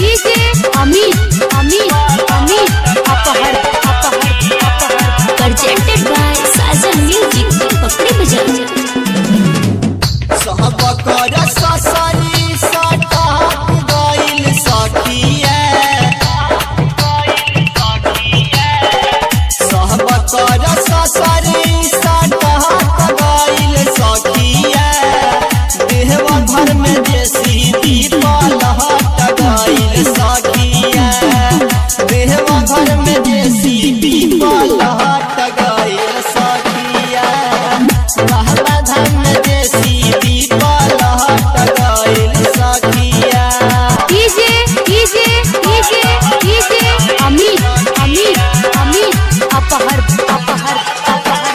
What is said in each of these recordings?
DJ Amit Amit Amit अपहर अपहर अपहर presented by Sajan Music पकड़ी बजा सब कर ससरी सटक गइल सखिए सब कर ससरी सटक गइल सखिए देहवा घर में देसी दीपल हट गइल सखिए देहवा घर में देसी दीपल हट गइल सखिए कहला धन देसी दीपल हट गइल सखिया DJ DJ DJ DJ Amit Amit Amit अपहर अपहर अपहर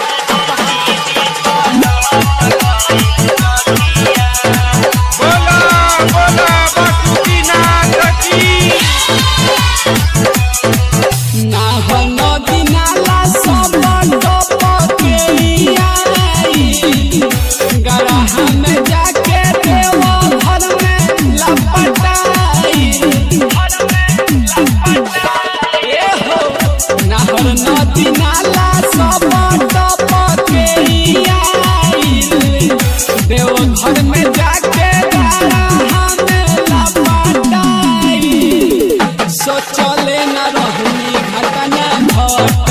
बोला बोला बासुकीनाथ की ना हो नदी नाला सब डपके आई गरहा में जाके देव घर में लपटाई ए हो नहर नदी नाला सब डपके आई देव घर में जाके गरहा में लपटाई सोचले न रहनी घटना घट